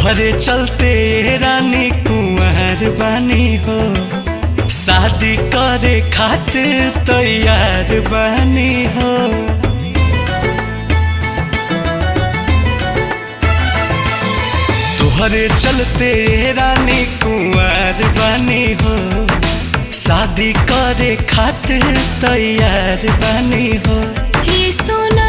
तुहरे चलते रानी कुंवर बानी हो शादी करे खातिर तैयार बानी हो तुहरे चलते रानी कुंवर बानी हो शादी करे खातिर तैयार बानी हो ये सुना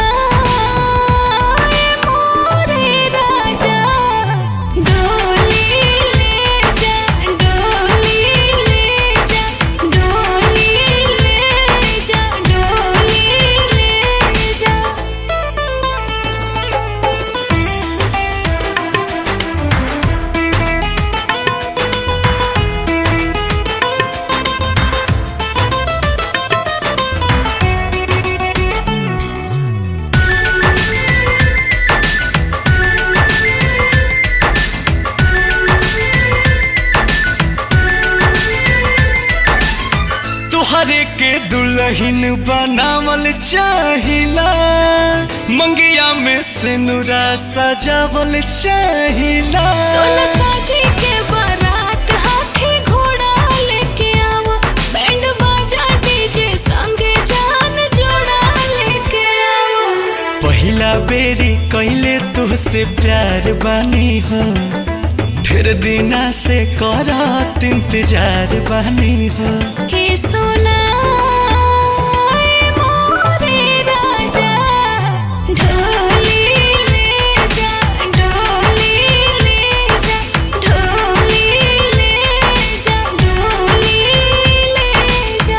ए मोरे राजा डोली ले जा डोली ले जा डोली ले जा डोली ले जा तुहरे के दुल्हन बनावल चाहिला मंगिया में सिनुरा सजावल चाहिला सोना साजी के बारात हाथी घोड़ा लेके आओ बैंड बाजा डीजे संगे जान जोड़ा लेके आओ पहिला बेरी कैले तुहसे प्यार बानी हो ढेर दिना से करत इंतजार बानी हो हे सोना ए मोरे राजा ढोली ले जा डोली ले जा ढोली ले जा डोली ले जा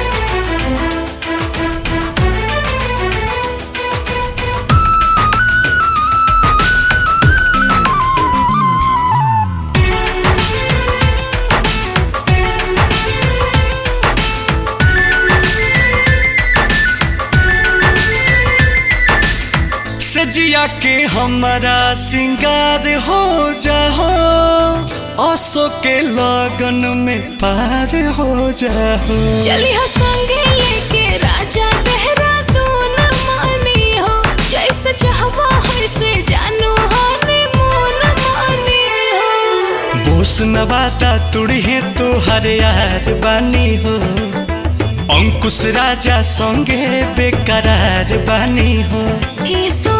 सजिया के हमारा सिंगार हो जाओ असो के लगन में पार हो जाओ चली हो संगे लेके राजा देहरादून मानी हो जैसे चाहवा वैसे जानू हनीमून मानी हो बोस नवाता तुड़े तो हर यार बानी हो अंकुश राजा संगे बेकरार बानी हो हे सो